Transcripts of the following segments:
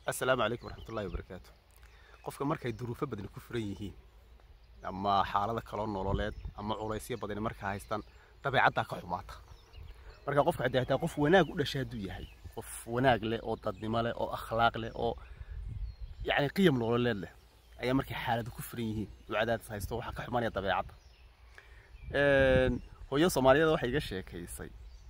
assalaamu calaykum waraxmatullahi wabarakaatu qofka markay duruufo badani ku furan yihiin ama xaalado kaloo nololeed ama culaysyo badani markaa haystaan dabeecaddaa ka xumaata marka qofka haddii hataa qof wanaag u dhashay hadduu yahay qof wanaag leh oo dadnimo leh oo akhlaaq leh oo yacni qiyam nololeed leh ayaa markay xaalado ku furan yihiin uu cadaadis haysto waxaa ka xumanaya dabeecadda hooyo soomaaliyeed waxay iga sheekaysay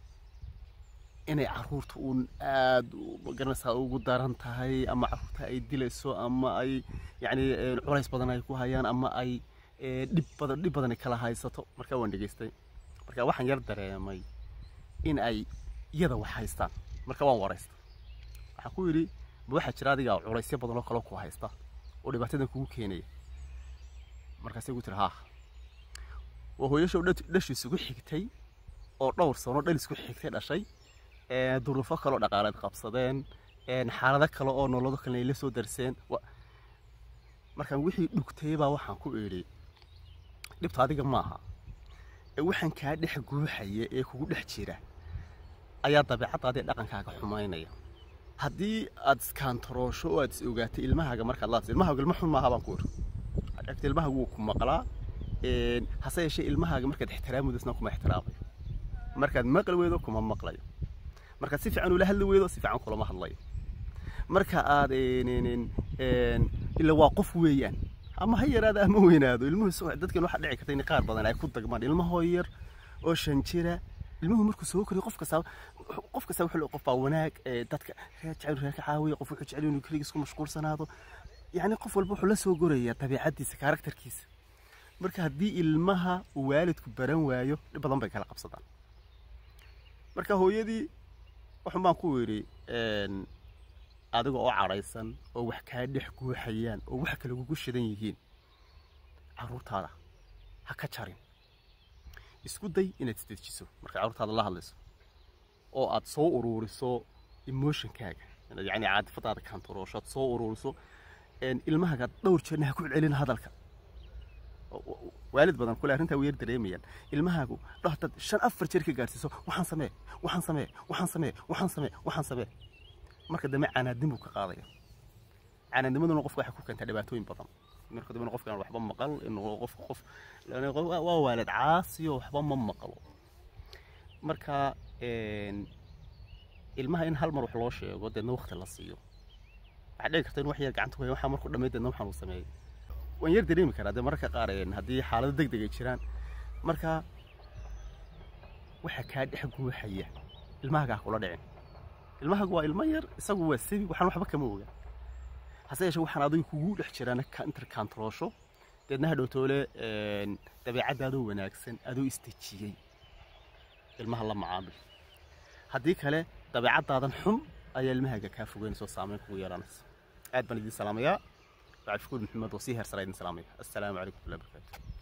inay caruurta uun aada magaranaysaa ugu daran tahay ama caruurta ay dilayso ama ay yacni culays badan ay ku hayaan ama ay dhib badan dhib badan ay kala haysato markaa waan dhegaystay marka waxaan yar dareemay in ay iyada wax haystaan marka waan waraysta waxaan ku yidhi ma waxaa jira adiga culaysyo badan oo kale ku haysta oo dhibaatadan kugu keenaya markaasay gu tiri haa waa hooyashow dhashiisugu xigtay oo dhowr sano dhal isku xigtay dhashay duruufo kaloo dhaqaaleed qabsadeen xaalado kale oo nolodo kale ay la soo darseen markaan wixii dhugtay baa waxaan ku idhi dhibta adiga maaha ee waxaan kaa dhex guuxaya ee kugu dhex jira ayaa dabeecaddaadii dhaqankaaga xumaynaya haddii aad iskantaroosho oo aad is ogaatay ilmahaaga markaad laadso ilmahaaga ilmo xun maaha baan ku idhi agta ilmahaaga wuu ku maqlaa hase yeeshee ilmahaaga markaad ixtiraamudaysna kuma ixtiraamayo markaad maqli weydo kuma maqlayo markaad si fiican ula hadli weydo si fiican kulama hadlayo marka aad ila waa qof weeyaan ama ha yaraado ama weynaado ilmuhu dadkan waxaa dhici karta in qaar badan ay ku dagmaan ilmahoo yar oo shan jira ilmuhu markuu soo koriyo qof kasta qof kasta wuxuu qof baa wanaag dadka reer jecel reer ka caawiya qof wuxuu jecel inuu keligiis ku mashquulsanaado yacni qof walba wuxuu la soo gorayaa dabeecaddiisa karakterkiisa marka haddii ilmaha uu waalidku baran waayo dhib badan bay kala qabsadaan marka hooyadii waxun baan ku yidhi adiga oo cadhaysan oo wax kaa dhex guuxayaan oo wax kale kugu shidan yihiin carruurtaada ha ka jarin isku day inaad isdejiso marka carruurtaada la hadlayso oo aad soo uruuriso emotionkaaga yacni caadifadaada kantaroosho aad soo uruuriso ilmahaaga dhowr jeerna ha ku celcelin hadalka waalid badan kule arrintaa weer dareemayaan ilmahaagu dhahtaad shan afar jeer ka gaarsiiso waxaan samee waxaan samee waxaan samee waxaan samee waxaan samee marka dambe canaadin buu ka qaadaya canaadnimaduna qofka waxay ku keentaa dhibaatooyin badan marka dambe qofkaan waxba maqal inuu qof qof waa waalid caasiyo waxba ma maqlo marka ilmaha in hal mar wax loo sheego deedna waqti la siiyo waxaa dhici karta in wax yar gacanta ku haya waxaa markuu dhamay deedna waxaan uu sameeyey waan yar dareemi karaa dee mararka qaar haddii xaalado deg deg ay jiraan marka waxa kaa dhex guuxaya ilmahaaga ha kula dhicin ilmahaagu waa ilmo yar isagu waa sabi waxaan waxba kama oga hase yeeshee waxaan adiga kugu dhex jiraan interkantaroosho deedna hadhowtoole dabeecaddaadoo wanaagsan adoo isdejiyey ilmaha la macaamil haddii kale dabeecaddaadan xun ayaa ilmahaaga kaa fogeynaysa oo saameyn kugu yeelanaysa aad baan idiin salaamayaa بعد شكون محمد وصيهر سرايد سلامي السلام عليكم ورحمه الله وبركاته